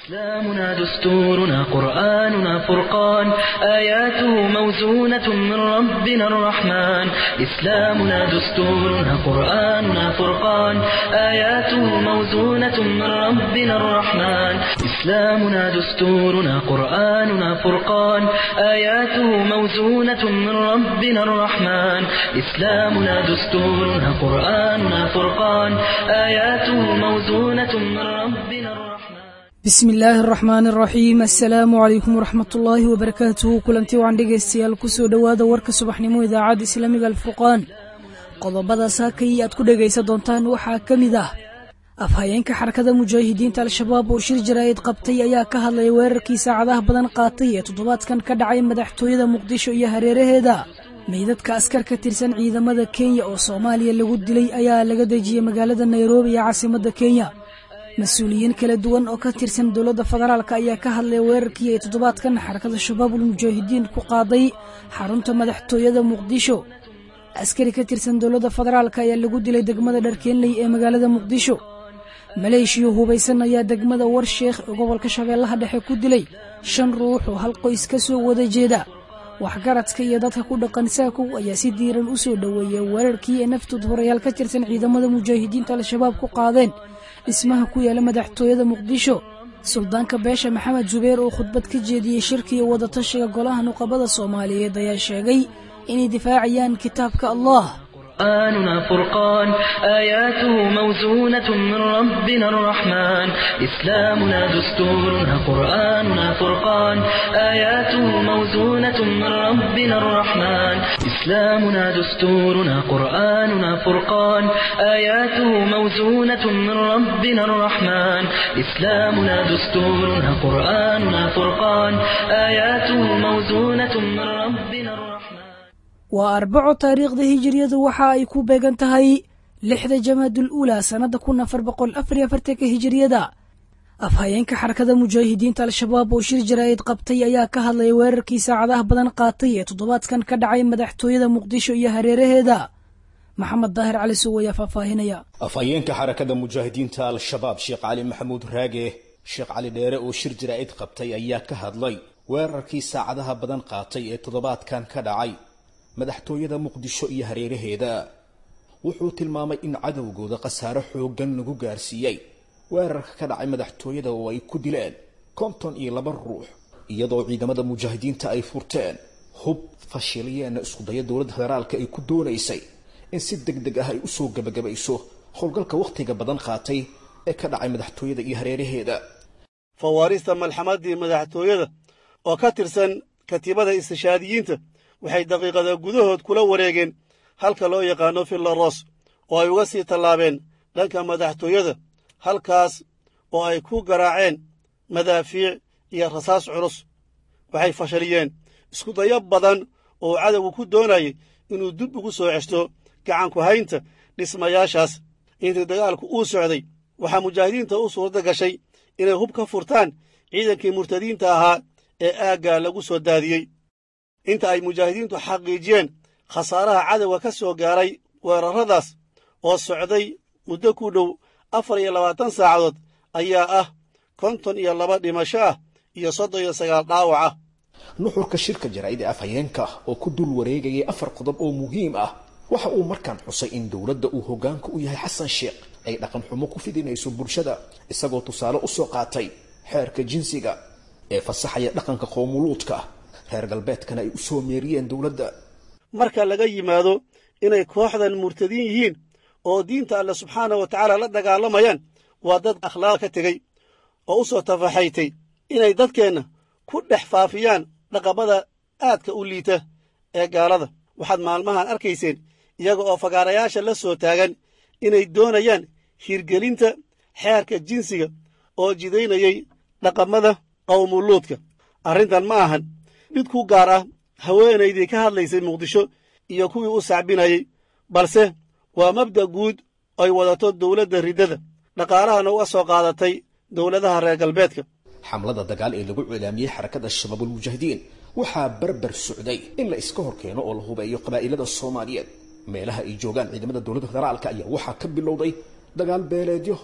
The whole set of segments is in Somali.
إسلامنا دستورنا قرآننا فرقان آياته موزونة من ربنا الرحمن إسلامنا دستورنا قرآننا فرقان آياته موزونة من ربنا الرحمن إسلامنا دستورنا قرآننا فرقان آياته موزونة من ربنا الرحمن إسلامنا دستورنا قرآننا فرقان آياته موزونة من ربنا الرحمن bismi illaahi araxmaan araxiim assalaamu calaykum waraxmat ullaahi wabarakaatuhu kulanti wacan dhegaystayaal kusoo dhowaada warka subaxnimo idaacadda islaamiga alfurqaan qodobada saakay aad ku dhegaysan doontaan waxaa ka mid ah afhayeenka xarakada mujaahidiinta al-shabaab oo shir jaraa'id qabtay ayaa ka hadlaya weerarkii saacadaha badan qaatay ee toddobaadkan ka dhacay madaxtooyada muqdisho iyo hareeraheeda meydadka askar ka tirsan ciidamada kenya oo soomaaliya lagu dilay ayaa laga dejiyey magaalada nairobi ee caasimadda kenya mas-uuliyiin kala duwan oo ka tirsan dowladda federaalk ayaa ka hadlaya weerarkii ay toddobaadkan xarakada shabaabul mujaahidiin ku qaaday xarunta madaxtooyada muqdisho askari ka tirsan dowladda federaalk ayaa lagu dilay degmada dharkeenley ee magaalada muqdisho maleeshiya hubaysan ayaa degmada warsheekh ee gobolka shabeellaha dhexe ku dilay shan ruux oo hal qoys ka soo wada jeeda waxgaradka iyo dadka ku dhaqan saakow ayaa si diiran u soo dhoweeyay weerarkii ay naftood horayaal ka tirsan ciidamada mujaahidiinta al-shabaab ku qaadeen dhismaha ku yaala madaxtooyada muqdisho suldaanka beesha maxamed zubeer oo khudbad ka jeediyey shirkiga wadatashiga golaha nuqabada soomaaliyeed ayaa sheegay inay difaacayaan kitaabka allah قرآننا فرقان آياته موزونة من ربنا الرحمن إسلامنا دستورنا قرآننا فرقان آياته موزونة من ربنا الرحمن إسلامنا دستورنا قرآننا فرقان آياته موزونة من ربنا الرحمن إسلامنا دستورنا قرآننا فرقان آياته موزونة من ربنا الرحمن waa arbaco taariikhda hijiriyadu waxa ay ku beegan tahay lixda jamaadul uulaa sannada kun afar boqol afar iyo afartanka hijiriyada afhayeenka xarakada mujaahidiinta al-shabaab oo shir jaraa'id qabtay ayaa ka hadlaya weerarkii saacadaha badan qaatay ee toddobaadkan ka dhacay madaxtooyada muqdisho iyo hareeraheeda maxamed daahir cali sow ayaa faahfaahinaya afhayeenka xarakada mujaahidiinta al-shabaab sheekh cali maxamuud raage sheekh cali dheere oo shir jaraa'id qabtay ayaa ka hadlay weerarkii saacadaha badan qaatay ee toddobaadkan ka dhacay madaxtooyada muqdisho iyo hareeraheeda wuxuu tilmaamay in cadowgooda khasaare xooggan lagu gaarsiiyey weerarka ka dhacay madaxtooyada oo ay ku dileen konton iyo laba ruux iyadoo ciidamada mujaahidiinta ay furteen hub fashiliyeenna iskudaya dowladda federaalka ay ku doonaysay in si deg deg ah ay usoo gebagabayso howlgalka wakhtiga badan qaatay ee ka dhacay madaxtooyada iyo hareeraheeda fawaarista malxamadii madaxtooyada oo ka tirsan katiibada istishaadiyiinta waxay daqiiqada gudahood kula wareegeen halka loo yaqaano fillaros oo ay uga sii tallaabeen dhanka madaxtooyada halkaas oo ay ku garaaceen madaafiic iyo rasaas culus waxay fashaliyeen iskudayo badan oo cadowgu ku doonayay inuu dib ugu soo ceshto gacanku haynta dhismayaashaas intii dagaalku uu socday waxaa mujaahidiinta u suuradda gashay inay hub ka furtaan ciidankii murtadiinta ahaa ee aaggaa lagu soo daadiyey inta ay mujaahidiintu xaqiijiyeen khasaaraha cadowga ka soo gaaray weerarradaas oo socday muddo ku dhow afar iyo labaatan saacadood ayaa ah konton iyo laba dhimasho ah iyo soddon iyo sagaal dhaawac ah nuxurka shirka jaraa'id ee afhayeenka oo ku dul wareegayay afar qodob oo muhiim ah waxa uu markaan xusay in dowladda uu hoggaanka u yahay xasan sheekh ay dhaqan xumo ku fidinayso bulshada isagoo tusaale u soo qaatay xeerka jinsiga ee fasaxaya dhaqanka qoomuluudka reer galbeedkana ay u soo meeriyeen dowladda marka laga yimaado inay kooxdan murtadiin yihiin oo diinta alle subxaana wa tacaala la dagaalamayaan waa dad akhlaaq ka tegey oo u soo tafaxaytay inay dadkeenna ku dhex faafiyaan dhaqamada aadka u liita ee gaalada waxaad maalmahan arkayseen iyaga oo fagaarayaasha la soo taagan inay doonayaan hirgelinta xeerka jinsiga oo jidaynayay dhaqamada qawmuluudka arrintan ma ahan mid ku gaar ah haweenaydii ka hadlaysay muqdisho iyo kuwii u sacbinayey balse waa mabda' guud ay wadato dowladda riddada dhaqaalahana uga soo qaadatay dowladaha reer galbeedka xamlada dagaal ee lagu cilaamiyey xarakada shabaabulmujaahidiin waxaa barbar socday in la iska hor keeno oo la hubeeyo qabaa'ilada soomaaliyeed meelaha ay joogaan ciidamada dowladda federaalka ayaa waxaa ka bilowday dagaal beeleedyo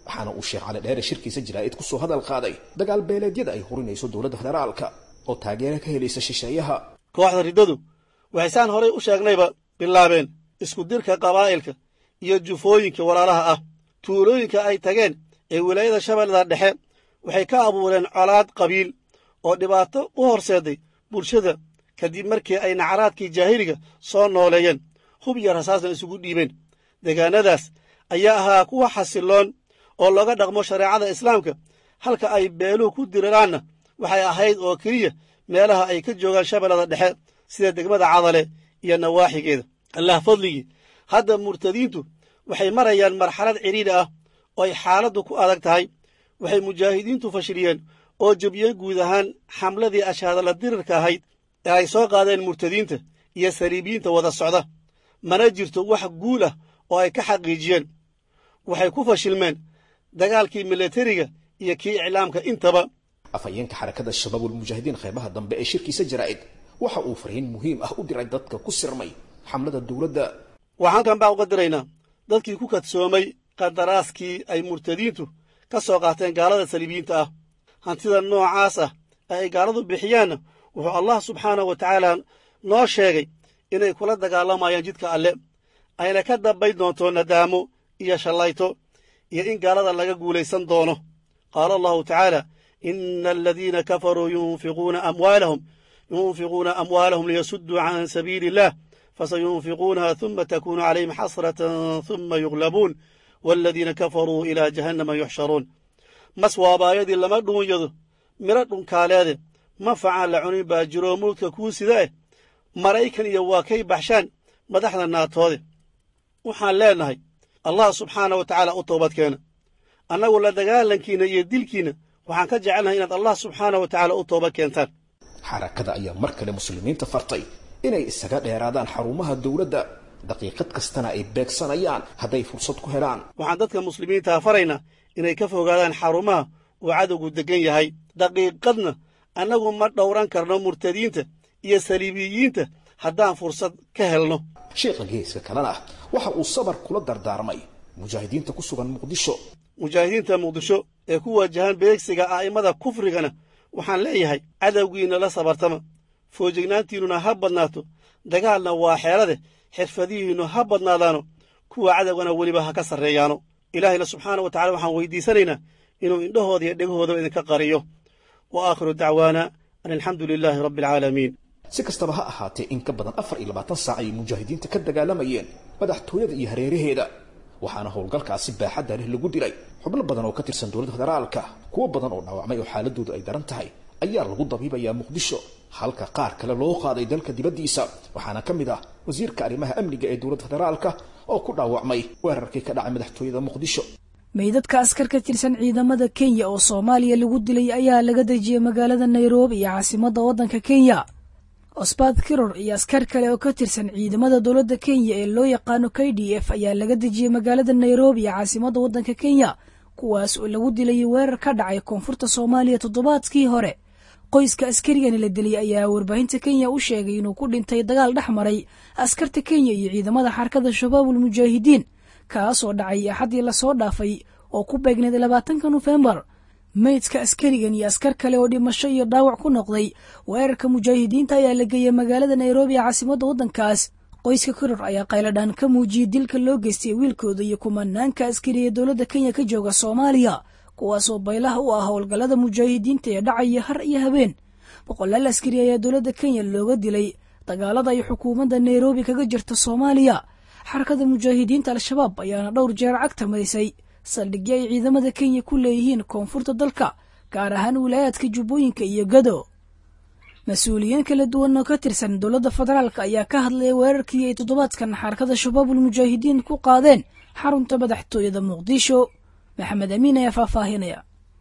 waxaana uu sheekh cali dheere shirkiisa jaraa'id kusoo hadal qaaday dagaal beeleedyada ay hurinayso dowladda federaalka oo taageero ka helaysa shisheeyaha kooxda riddadu waxay saan horay u sheegnayba bilaabeen isku dirka qabaa'ilka iyo jufooyinka walaalaha ah tuulooyinka ay tageen ee wilaayada shabeellada dhexe waxay ka abuureen colaad qabiil oo dhibaato u horseeday bulshada kadib markii ay nacaraadkii jaahiliga soo nooleeyeen hub iyo rasaasna isugu dhiibeen deegaanadaas ayaa ahaa kuwa xasilloon oo looga dhaqmo shareecada islaamka halka ay beeluhu ku diriraanna waxay ahayd oo keliya meelaha ay ka joogaan shabeellada dhexe sida degmada cadale iyo nawaaxigeeda allah fadligii hadda murtadiintu waxay marayaan marxalad cidhiidhi ah oo ay xaaladdu ku adag tahay waxay mujaahidiintu fashiliyeen oo jebiyeen guud ahaan xamladii ashaadala dirirka ahayd ee ay soo qaadeen murtadiinta iyo saliibiyiinta wada socda mana jirto wax guul ah oo ay ka xaqiijiyeen waxay ku fashilmeen dagaalkii milatariga iyo kii iclaamka intaba afhayeenka xarakada shabaabulmujaahidiin qaybaha dambe ee shirkiisa jaraa'id waxa uu fariin muhiim ah u diray dadka ku sirmay xamlada dowladda waxaan halkan baa uga diraynaa dadkii ku kadsoomay qadaraaskii ay murtadiintu ka soo qaateen gaalada saliibiyiinta ah hantida noocaas ah ee ay gaaladu bixiyaanna wuxuu allah subxaanahu wa tacaala noo sheegay inay kula dagaalamayaan jidka alle ayna ka dambayn doonto nadaamo iyo shallayto iyo in gaalada laga guulaysan doono qaala allahu tacaala ina aladiina kafaruu yunfiquuna amwaalahum yunfiquuna amwaalahum liyasudduu can sabiili illah fasayunfiquunaha huma takuunu calayhim xasratan huma yuglabuun waaladiina kafaruu ilaa jahannama yuxsharuun mas waabaayadii lama dhuunyado midho dhunkaaleede manfacaan la cunin baa jiroo mulka kuu sida eh maraykan iyo waa kay baxshaan madaxda naatoode waxaan leennahay allah subxaana wa tacaala u toobadkeena annagu la dagaalankiinna iyo dilkiinna waxaan ka jecelnahay inaad allah subxaana wa tacaala u toobad keentaan xarakada ayaa mar kale muslimiinta fartay inay isaga dheeraadaan xarumaha dowladda daqiiqad kastana ay beegsanayaan hadday fursad ku helaan waxaan dadka muslimiintaa faraynaa inay ka fogaadaan xarumaha uu cadowgu deggan yahay daqiiqadna annagu ma dhowran karno murtadiinta iyo saliibiyiinta haddaan fursad ka helno sheekha geeska kalena waxa uu sabar kula dardaarmay mujaahidiinta ku sugan muqdisho mujaahidiinta muqdisho ee ku waajahan beegsiga a'immada kufrigana waxaan leeyahay cadowgiinna la sabartama foojignaantiinnuna ha badnaato dagaalna waa xeelade xirfadihiinnu ha badnaadaano kuwa cadowgana weliba ha ka sarreeyaano ilaahayna subxaana wa tacala waxaan weydiisanaynaa inuu indhahooda iyo dhegahoodaba idinka qariyo wa aakhiru dacwaana an alxamdu lilaahi rabbi alcaalamiin si kastaba ha ahaatee in ka badan afar iyo labaatan saac ayay mujaahidiinta ka dagaalamayeen madaxtooyada iyo hareeraheeda waxaana howlgalkaasi baaxadda leh lagu dilay xubno badan oo ka tirsan dowladda federaalka kuwo badan oo dhaawacmay oo xaaladoodu ay daran tahay ayaa lagu dabiibayaa muqdisho halka qaar kale loo qaaday dalka dibaddiisa waxaana ka mid ah wasiirka arrimaha amniga ee dowladda federaalka oo ku dhaawacmay weerarkii ka dhacay madaxtooyada muqdisho meydadka askar ka tirsan ciidamada kenya oo soomaaliya lagu dilay ayaa laga dejiyey magaalada nairobi iyo caasimadda waddanka kenya osbad kiror iyo askar kale oo ka tirsan ciidamada dowladda kenya ee loo yaqaano k d f ayaa laga dejiyey magaalada nairobi iyo caasimadda waddanka kenya kuwaas oo lagu dilayay weerar ka dhacay koonfurta soomaaliya toddobaadkii hore qoyska askarigani la dilay ayaa warbaahinta kenya u sheegay inuu ku dhintay dagaal dhex maray askarta kenya iyo ciidamada xarakada shabaabul mujaahidiin kaasoo dhacay axaddii lasoo dhaafay oo ku beegneed labaatanka nofembar meydka askarigan iyo askar kale oo dhimasho iyo dhaawac ku noqday weerarka mujaahidiinta ayaa la geeyey magaalada nairobi ee caasimadda waddankaas qoyska koror ayaa qayladhaan ka muujiyey dilka loo geystay wiilkooda iyo kumanaanka askari ee dowladda kenya ka jooga soomaaliya kuwaasoo baylaha u ah howlgallada mujaahidiinta ee dhacaya har iyo habeen boqolaal askari ayaa dowladda kenya looga dilay dagaalada ay xukuumadda nairobi kaga jirta soomaaliya xarakada mujaahidiinta al-shabaab ayaana dhowr jeer cagta marisay saldhigyo ay ciidamada kenya ku leeyihiin koonfurta dalka gaar ahaan wilaayaadka jubbooyinka iyo gado mas-uuliyiin kala duwan oo ka tirsan dowladda federaalk ayaa ka hadlaya weerarkii ay toddobaadkan xarakada shabaabul mujaahidiin ku qaadeen xarunta madaxtooyada muqdisho maxamed amiin ayaa faahfaahinaya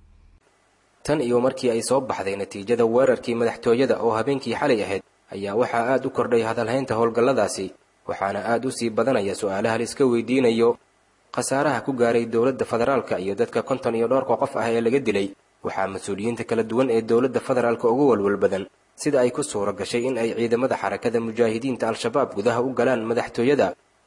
tan iyo markii ay soo baxday natiijada weerarkii madaxtooyada oo habeenkii xalay ahayd ayaa waxaa aad u kordhay hadalhaynta howlgalladaasi waxaana aad u sii badanaya su-aalaha la iska weydiinayo khasaaraha ku gaaray dowladda federaalka iyo dadka konton iyo dhowrka qof ah ee laga dilay waxaa mas-uuliyiinta kala duwan ee dowladda federaalka ugu walwal badan sida ay ku suura gashay in ay ciidamada xarakada mujaahidiinta al-shabaab gudaha u galaan madaxtooyada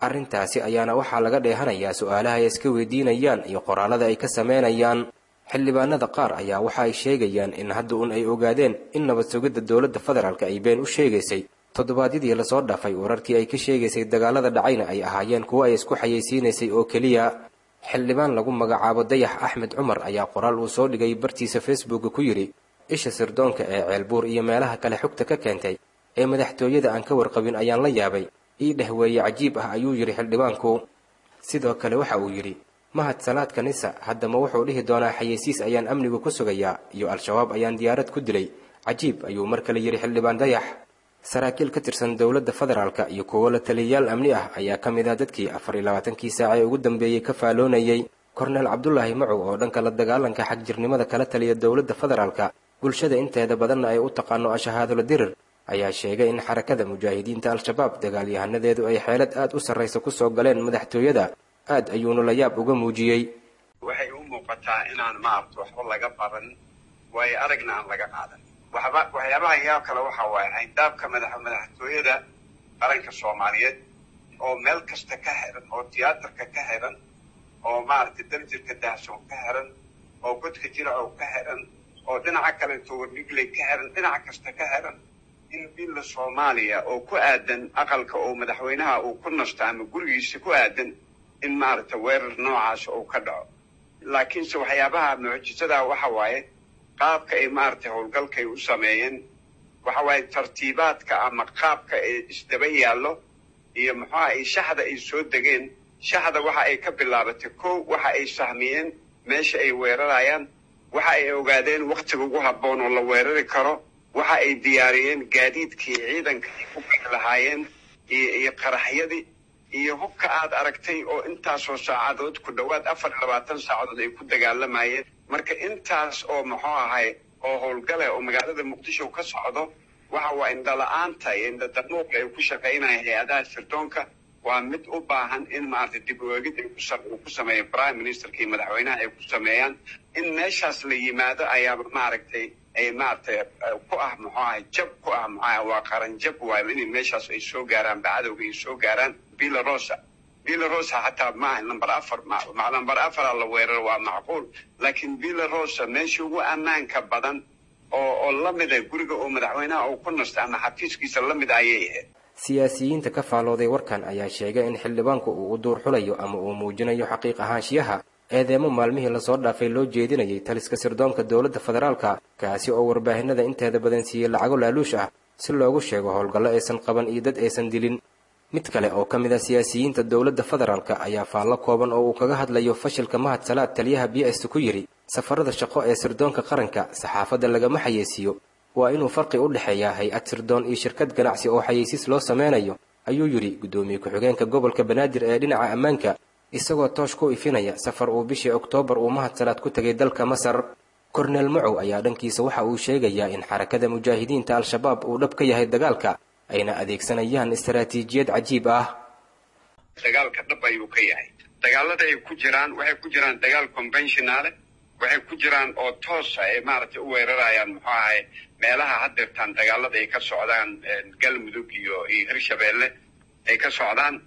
arrintaasi ayaana waxaa laga dheehanayaa su-aalaha ay iska weydiinayaan iyo qoraalada ay ka sameynayaan xildhibaanada qaar ayaa waxa ay sheegayaan in hadda un ay ogaadeen in nabad sugidda dowladda federaalk ay been u sheegaysay toddobaadyadii lasoo dhaafay wararkii ay ka sheegaysay dagaalada dhacayna ay ahaayeen kuwo ay isku xayeysiinaysay oo keliya xildhibaan lagu magacaabo dayax axmed cumar ayaa qoraal uu soo dhigay bartiisa facebooka ku yidhi isha sirdoonka ee ceelbuur iyo meelaha kale xogta ka keentay ee madaxtooyada aan ka warqabin ayaan la yaabay ii dheh weeye cajiib ah ayuu yidhi xildhibaanku sidoo kale waxa uu yidhi mahad salaadka nisa haddama wuxuu dhihi doonaa xayeysiis ayaan amnigu ku sugayaa iyo al-shabaab ayaan diyaarad ku dilay cajiib ayuu mar kale yidhi xildhibaan dayax saraakiil ka tirsan dowladda federaalka iyo kuwo la taliyayaal amni ah ayaa ka mid ah dadkii afar iyo labaatankii saaca ee ugu dambeeyey ka faaloonayay korneel cabdulaahi macow oo dhanka la dagaalanka xagjirnimada kala taliya dowladda federaalka bulshada inteeda badanna ay u taqaano ashahaadola dirir ayaa sheegay in xarakada mujaahidiinta al-shabaab dagaalyahanadeedu ay xeelad aad u sarraysa kusoo galeen madaxtooyada aad ayuuna la yaab uga muujiyey waxay u muuqataa inaan maaragta waxba laga baran waayo aragna aan laga qaadan waxba waxyaabaha yaa kale waxa waaye ayndaabka madax madaxtooyada qaranka soomaaliyeed oo meel kasta ka xiran oo tiyaatarka ka xiran oo maaragtay darjirka daahsoon ka xiran oo godka jiracow ka xiran oo dhinaca kale towarnigley ka xiran dhinac kasta ka xiran in billa soomaaliya oo ku aadan aqalka oo madaxweynaha uu ku nasto ama gurigiisa ku aadan in maaragta weerar noocaas uu ka dhaco laakiinse waxyaabaha mucjisadaa waxa waaye qaabka ay maaragtay howlgalkay u sameeyeen waxa waaye tartiibaadka ama qaabka ee isdaba yaallo iyo muxuuha ay shaxda ay soo degeen shaxda waxa ay ka bilaabatay kow waxa ay sahmiyeen meesha ay weerarayaan waxa ay ogaadeen wakhtiga ugu habboon oo la weerari karo waxa ay diyaariyeen gaadiidkii ciidanka ay ku bixi lahaayeen iyo iyo qaraxyadii iyo hubka aad aragtay oo intaasoo saacadood ku dhowaad afar iyo labaatan saacadood ay ku dagaalamayeen marka intaas oo muxuu ahay oo howlgale oo magaalada muqdisho ka socdo waxa waa indhala-aanta iyo indhadanuuqa ay ku shaqaynaya hay-adaha sirdoonka waa mid u baahan in maaragtay dib u eegid ay uu ku sameeyo prime ministerka iyo madaxweynaha ay ku sameeyaan in meeshaas la yimaado ayaaba maaragtay ay maaragtay ku ah muxuu ahay jab ku ah muxuu ahay waa qaran jab waayo inay meeshaas ay soo gaaraan bacadowga ay soo gaaraan villarosa villarosa xataa maaha number afar number afara la weeraro waa macquul laakiin villarosa meesha ugu ammaanka badan oo oo la mida guriga oo madaxweynaha uu ku nasto ama xafiiskiisa la mid ayay ahayd siyaasiyiinta ka faalooday warkan ayaa sheegay in xildhibaanku uu u duur xulayo ama uu muujinayo xaqiiq ahaanshiyaha eedeemo maalmihii lasoo dhaafay loo jeedinayay taliska sirdoonka dowladda federaalka kaasi oo warbaahinada inteeda badan siiyey lacago laaluush ah si loogu sheego howlgallo aysan qaban iyo dad aysan dilin mid kale oo ka mid ah siyaasiyiinta dowladda federaalka ayaa faallo kooban oo uu kaga hadlayo fashilka mahad salaad taliyaha b s ku yidhi safarada shaqo ee sirdoonka qaranka saxaafadda lagama xayeysiiyo waa inuu farqi u dhexeeyaa hay-ad sirdoon iyo shirkad ganacsi oo xayeysiis loo sameynayo ayuu yidhi guddoomiye ku-xigeenka gobolka banaadir ee dhinaca ammaanka isagoo toosh ku ifinaya safar uu bishii oktoobar uu mahad salaad ku tegay dalka masar korneel macow ayaa dhankiisa waxa uu sheegayaa in xarakada mujaahidiinta al-shabaab uu dhab ka yahay dagaalka ayna adeegsanayaan istaraatiijiyad cajiib ah dagaalka dhab ayuu ka yahay dagaalada ay ku jiraan waxay ku jiraan dagaal conventionale waxay ku jiraan oo toosa ay maaragtay u weerarayaan muxuu ahay meelaha haddeertaan dagaalada ay ka socdaan galmudug iyo iyo hirshabeelle ay ka socdaan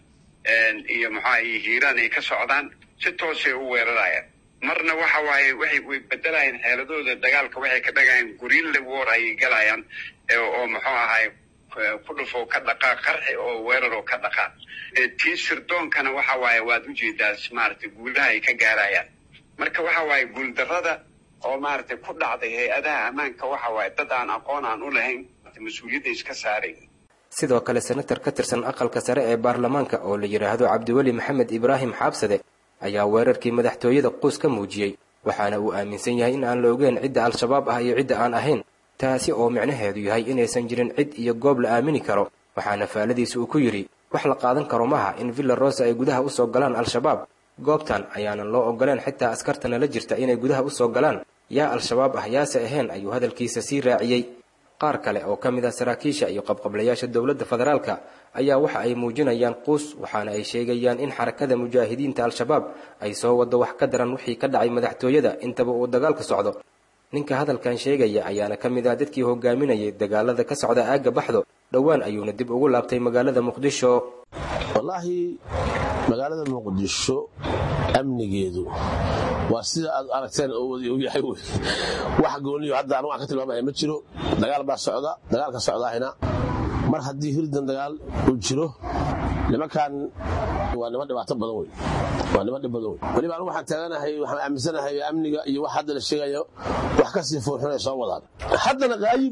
iyo muxuaha iyo hiiraan ay ka socdaan si toosay u weerarayaan marna waxa waaye waxay way bedelayaan xeeladooda dagaalka waxay ka dhagayaan gurille war ayay galayaan oo muxuu ahay ku dhufoo ka dhaqaaq qarxi oo weeraroo ka dhaqaaq tii sirdoonkana waxa waaye waad ujeedaas maaragtay guulaha ay ka gaarayaan marka waxa waaye guuldarrada oo maaragtay ku dhacday hay-adaha ammaanka waxa waaye dad aan aqoon aan u lahayn mas-uuliyadda iska saaray sidoo kale senatar ka tirsan aqalka sare ee baarlamaanka oo la yidhaahdo cabdiweli maxamed ibraahim xaabsade ayaa weerarkii madaxtooyada quus ka muujiyey waxaana uu aaminsan yahay in aan la ogeyn cidda al-shabaab ah iyo cidda aan ahayn taasi oo micnaheedu yahay inaysan jirin cid iyo goob la aamini karo waxaana faaladiisa uu ku yidhi wax la qaadan karo maha in villa rosa ay gudaha usoo galaan al-shabaab goobtan ayaanan loo ogoleen xitaa askartana la jirta inay gudaha usoo galaan yaa al-shabaab ah yaase ahayn ayuu hadalkiisa sii raaciyey qaar kale oo ka mid ah saraakiisha iyo qabqablayaasha dowladda federaalka ayaa waxa ay muujinayaan quus waxaana ay sheegayaan in xarakada mujaahidiinta al-shabaab ay soo waddo wax ka daran wixii ka dhacay madaxtooyada intaba uu dagaalka socdo ninka hadalkan sheegaya ayaana ka mid ah dadkii hogaaminayay dagaalada ka socda aagga baxdo dhowaan ayuuna dib ugu laabtay magaalada muqdisho wallaahi magaalada muqdisho amnigeedu waa sida aad aragteen oo wadi og yahay wey wax gooniyo hadda anigu aan ka tilmaamaya ma jiro dagaal baa socda dagaalka socdaahina mar haddii hirdan dagaal uu jiro nimankan waa niman dhibaato badan wey waa niman dhib badan wey weliba anigu waxaan taaganahay waxaan aaminsanahay amniga iyo wax hadda la sheegayo wax ka sii fuuxinay soo wadaan haddana qaayib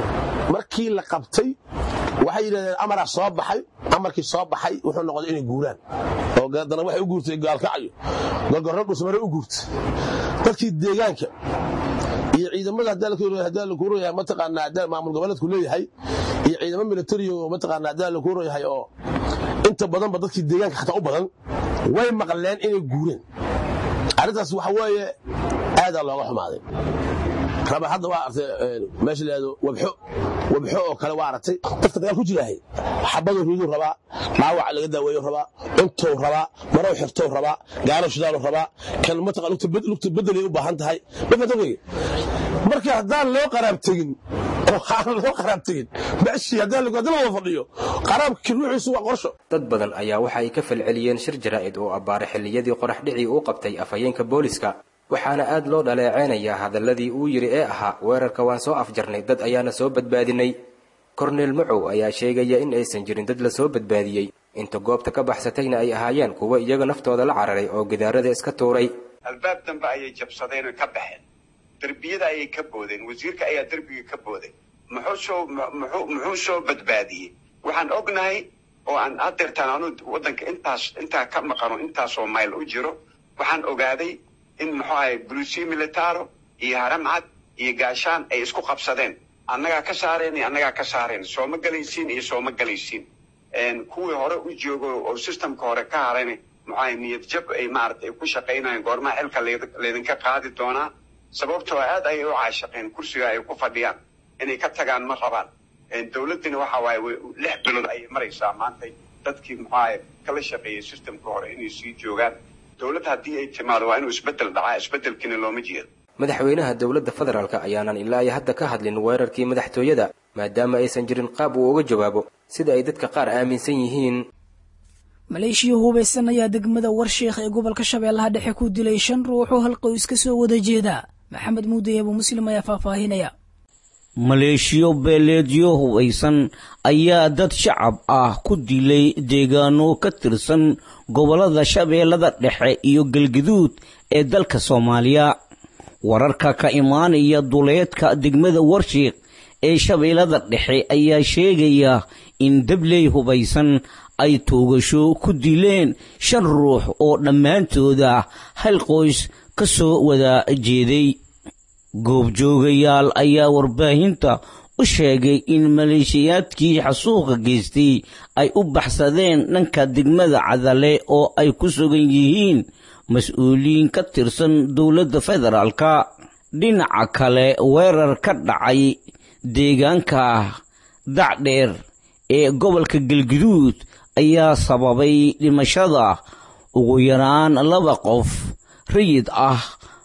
markii la qabtay waxay yidhahdeen amaraa soo baxay amarkii soo baxay wuxuu noqday inay guuraan oo haddana waxay u guurtay gaalkacayo gorgorro dhusmare u guurtay dadkii deegaanka iyo ciidamada haddaa la kuurayahay mataqaanaa haddaa maamul goboleedku leeyahay iyo ciidamo militari oo mataqaanaa haddaa la kuurayahay oo inta badanba dadkii deegaanka xataa u badan way maqleen inay guureen arrintaas waxa weeye aadaa looga xumaaday raba hadda waa artay meesha laado wabxo wabxo oo kale waa aragtay dadka dagaal ku jiraahay xabaduu riiduu rabaa dhaawac laga daaweeyo rabaa cuntou rabaa marow xirtou rabaa gaalo shidaaluu rabaa kan mataqa lugta bedelay u baahan tahay mafata weye marka haddaan loo qaraab tegin aan loo qaraab tegin meeshii haddaan la wada fadhiyo qaraabki ruuxiisu waa qorsho dad badan ayaa waxa ay ka falceliyeen shir jaraa'id oo abbaaray xilliyadii qorax dhicii uu qabtay afhayeenka booliska waxaana aad loo dhaleecaynayaa hadalladii uu yidhi ee ahaa weerarka waan soo afjarnay dad ayaana soo badbaadinay korneel macow ayaa sheegaya in aysan jirin dad la soo badbaadiyey inta goobta ka baxsatayna ay ahaayeen kuwa iyaga naftooda la cararay oo gidaarada iska tuuray albaab dambe ayay jabsadeen oo ka baxeen derbiyada ayay ka boodeen wasiirka ayaa derbiga ka booday muxuu soo muxuu muxuu soo badbaadiyey waxaan ognahay oo aan adeertaan anu waddanka intaas intaa ka maqano intaasoo mayl u jiro waxaan ogaaday in muxuu ahay brusi militaro iyo haramcad iyo gaashaan ay isku qabsadeen annagaa ka saareen iyo annagaa ka saareen sooma galaysiin iyo sooma galaysiin kuwii hore u joogo oo systemka hore ka harayna muxuu ahay niyad jab ay maaragtay ay ku shaqaynayeen goormaa xilka laydinka qaadi doonaa sababtoo aad ayay u caashaqeen kursiga ay ku fadhiyaan inay ka tagaan ma rabaan dowladdina waxa waaye lix bilood ayay maraysaa maanta dadkii muxuu ahay kala shaqeeyey systemka hore inay sii joogaan dowladd haddii ay timaado waa inuu isbeddel dhacaa isbeddelkiina looma jeedo madaxweynaha dowladda federaalk ayaanan ilaa iyo hadda ka hadlin weerarkii madaxtooyada maadaama aysan jirin qaab uu uga jawaabo sida ay dadka qaar aaminsan yihiin maleeshiya hubaysan ayaa degmada warsheekh ee gobolka shabeellaha dhexe ku dilay shan ruux oo hal qoys ka soo wada jeeda maxamed muuday abu muslim ayaa faahfaahinaya maleeshiyo beeleedyo hubaysan ayaa dad shacab ah ku dilay deegaano ka tirsan gobollada shabeellada dhexe iyo galgaduud ee dalka soomaaliya wararka ka imaanaya duleedka degmada warshiikh ee shabeellada dhexe ayaa sheegaya in dabley hubaysan ay toogasho ku dileen shan ruux oo dhammaantooda hal qoys ka soo wada jeeday goobjoogayaal ayaa warbaahinta u sheegay in maleeshiyaadkii xasuuqa geystay ay u baxsadeen dhanka degmada cadale oo ay ku sugan yihiin mas-uuliyiin ka tirsan dowladda federaalka dhinaca kale weerar ka dhacay deegaanka dacdheer ee gobolka galguduud ayaa sababay dhimashada ugu yaraan laba qof rayid ah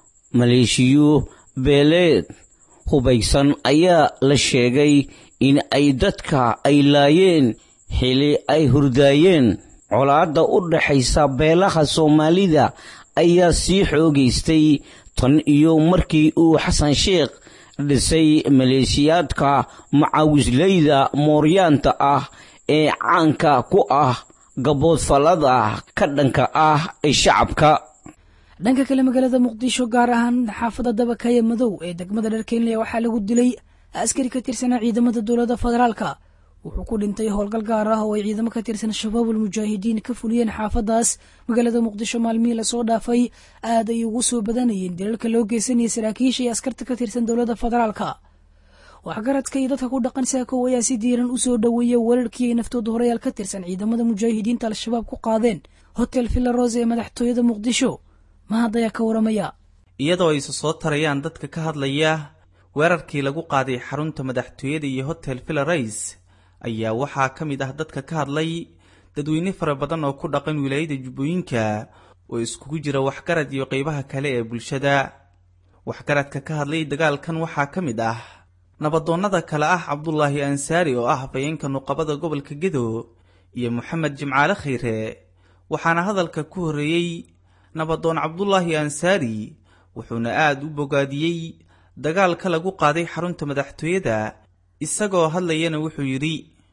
maleeshiyo beeleed hubaysan ayaa la sheegay in ay dadka ay laayeen xili ay hurdaayeen colaadda u dhaxaysa beelaha soomaalida ayaa sii xoogaystay tan iyo markii uu xasan sheekh dhisay maleeshiyaadka macawisleyda mooryaanta ah ee caanka ku ah gaboodfallada ka dhanka ah ee shacabka dhanka kale magaalada muqdisho gaar ahaan xaafadda dabakaya madow ee degmada dharkeenley waxaa lagu dilay askari ka tirsanaa ciidamada dowladda federaalka wuxuu ku dhintay howlgal gaar ah oo ay ciidamo ka tirsan shabaabul mujaahidiin ka fuliyeen xaafadaas magaalada muqdisho maalmihii lasoo dhaafay aad ay ugu soo badanayeen dilalka loo geysanayay saraakiisha iyo askarta ka tirsan dowladda federaalka waxgaradka iyo dadka ku dhaqan saakow ayaa si diiran u soo dhoweeya weerarkii ay naftooda horeyaal ka tirsan ciidamada mujaahidiinta al-shabaab ku qaadeen hotel villa rose ee madaxtooyada muqdisho mahad ayaa ka waramaya iyadoo ayse soo tarayaan dadka ka hadlaya weerarkii lagu qaaday xarunta madaxtooyada iyo hotel villa rays ayaa waxaa ka mid ah dadka ka hadlay dadweyne fara badan oo ku dhaqan wilaayada jubbooyinka oo iskugu jira waxgarad iyo qeybaha kale ee bulshada waxgaradka ka hadlay dagaalkan waxaa ka mid ah nabadoonnada kale ah cabdulaahi ansaari oo ah hafayeenka nuqabada gobolka gedo iyo moxamed jimcaale khayre waxaana hadalka ku horreeyey nabadoon cabdulaahi ansaari wuxuuna aad u bogaadiyey dagaalka lagu qaaday xarunta madaxtooyada isagoo hadlayana wuxuu yidhi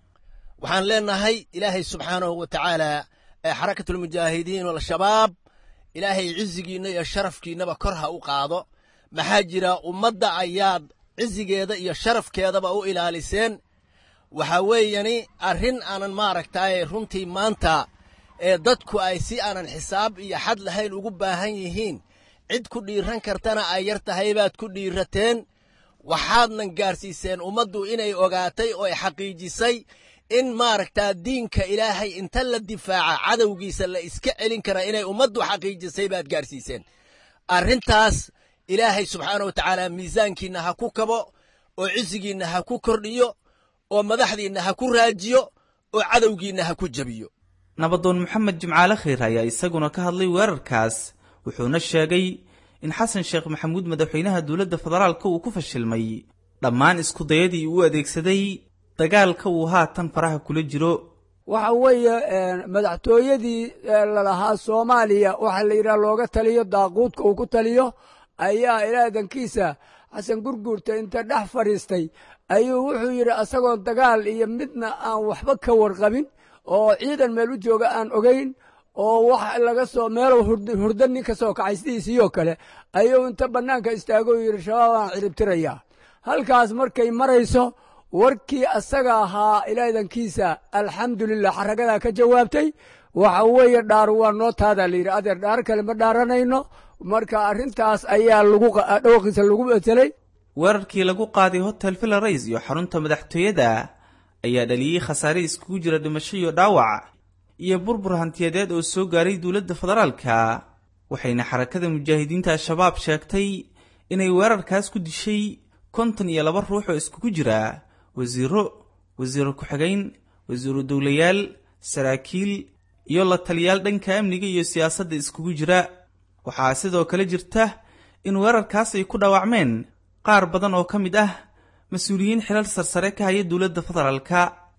waxaan leenahay ilaahay subxaanahu wa tacaala ee xarakatulmujaahidiin al-shabaab ilaahay cizigiinna iyo sharafkiinnaba kor ha u qaado maxaa jira ummadda ayaad cizigeeda iyo sharafkeedaba u ilaaliseen waxaa weeyani arrin aanan maaragtaaye runtii maanta ee dadku ay si aanan xisaab iyo xad lahayn ugu baahan yihiin cid ku dhiiran kartana ay yar tahay baad ku dhiirateen waxaadnan gaarsiiseen ummaddu inay ogaatay oo ay xaqiijisay in maaragtaa diinka ilaahay inta la difaaca cadowgiisa la iska celin karaa inay ummaddu xaqiijisay baad gaarsiiseen arrintaas ilaahay subxaana wa tacaala miisaankiinna ha ku kabo oo cisigiinna ha ku kordhiyo oo madaxdiinna ha ku raajiyo oo cadowgiinna ha ku jebiyo nabadoon moxamed jimcaale khayr ayaa isaguna ka hadlay weerarkaas wuxuuna sheegay in xasan sheekh maxamuud madaxweynaha dowladda federaalka uu ku fashilmay dhammaan iskudayadii uu adeegsaday dagaalka uu haatan faraha kula jiro waxa weeye madaxtooyadii lalahaa soomaaliya waxaa la yidhaha looga taliyo daaquudka uu ku taliyo ayaa ilaadankiisa xasan gurguurta inta dhex fadhiistay ayuu wuxuu yidhi asagoo dagaal iyo midna aan waxba ka warqabin oo ciidan meel u jooga aan ogayn oo wax laga soo meelow hurda nin ka soo kacay sidiisiiyoo kale ayuu inta bannaanka istaagoo yidhi shabaab aan ciribtirayaa halkaas markay marayso warkii asaga ahaa ilaadankiisa alxamdulilah xaragadaa ka jawaabtay waxa weeye dhaar waa noo taadaa layidhi adeer dhaar kale ma dhaaranayno marka arrintaas ayaa dhawqiisa lagu betelay weerarkii lagu qaaday hotel villarays iyo xarunta madaxtooyada ayaa dhaliyey khasaare iskugu jira dhimasho iyo dhaawac iyo burbur hantiyadeed oo soo gaaray dowladda federaalka waxayna xarakada mujaahidiinta al-shabaab sheegtay inay weerarkaas ku dishay konton iyo laba ruux oo iskugu jira wasiiro wasiiro ku-xigayn wasiiru dowlayaal saraakiil iyo la taliyaal dhanka amniga iyo siyaasadda iskugu jira waxaa sidoo kale jirta in weerarkaas ay ku dhaawacmeen qaar badan oo ka mid ah mas-uuliyiin xilal sarsare ka haya dowladda federaalka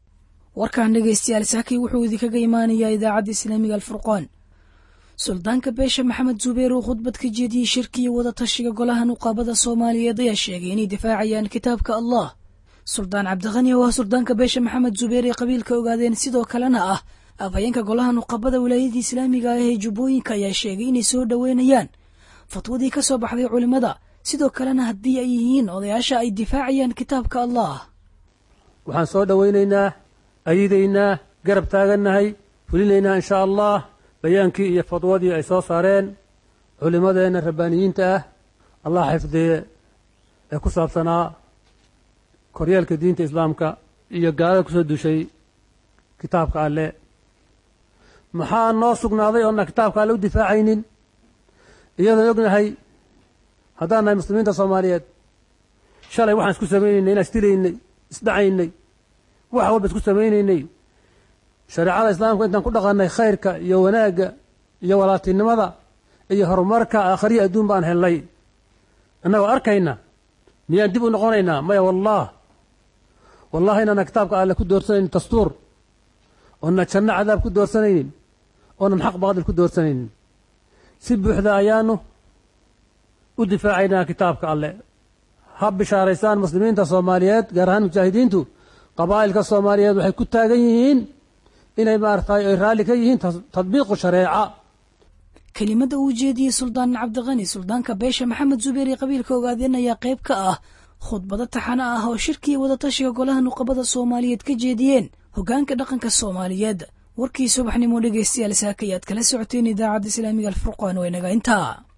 warkan dhegaystayaal saakay wuxuu idinkaga imaanayaa idaacadda islaamiga alfurqaan suldaanka beesha maxamed zubeer oo khudbad ka jeediyey shirkiiyo wada tashiga golaha nuqaabada soomaaliyeed ayaa sheegay inay difaacayaan kitaabka allah suldaan cabdikhani oo ah suldaanka beesha maxamed zubeer ee qabiilka ogaadeen sidoo kalena ah afhayeenka golaha nuqaabada wilaayadii islaamiga ah ee jubbooyinka ayaa sheegay inay soo dhoweynayaan fatwadii ka soo baxday culimmada sidoo kalena haddii ay yihiin odayaasha ay difaacayaan kitaabka allah waxaan soo dhowaynaynaa ayidaynaa garab taagannahay fulinaynaa inshaa allah bayaankii iyo fadwadii ay soo saareen culimmadeenna rabbaaniyiinta ah allah xifdiye ee ku saabsanaa koryeelka diinta islaamka iyo gaalada ku soo dushay kitaabka alle maxaa noo sugnaaday oonna kitaabka alle u difaacaynin iyadoon ognahay haddaan nahay muslimiinta soomaaliyeed shalay waxaan isku samaynaynay inaan isdilaynay isdhacaynay wax walba isku samaynaynay shareecada islaamka intaan ku dhaqannay khayrka iyo wanaagga iyo walaaltinimada iyo horumarka aakhariya adduun baan helnay annagoo arkayna miyaan dib u noqonaynaa maya wallah wallahi inaana kitaabka alle ku doorsanaynin dastuur oona janno cadaab ku doorsanaynin oonan xaq baadil ku doorsanaynin si buuxda ayaanu u difaacaynaa kitaabka alle ha bishaaraysaan muslimiinta soomaaliyeed gaar ahaan mujaahidiintu qabaa'ilka soomaaliyeed waxay ku taagan yihiin inay maaragtay ay raalli ka yihiin tadbiiqu shareeca kelimada uu jeediyey suldaan cabdikhani suldaanka beesha maxamed zubeer ee qabiilka ogaadeen ayaa qayb ka ah khudbado taxano ah oo shirkiiyo wadatashiga golaha nuqabada soomaaliyeed ka jeediyeen hoggaanka dhaqanka soomaaliyeed warkii subaxnimo dhegaystayaal saakayaad kala socoteen idaacadda islaamiga alfurqaan waa inaga intaa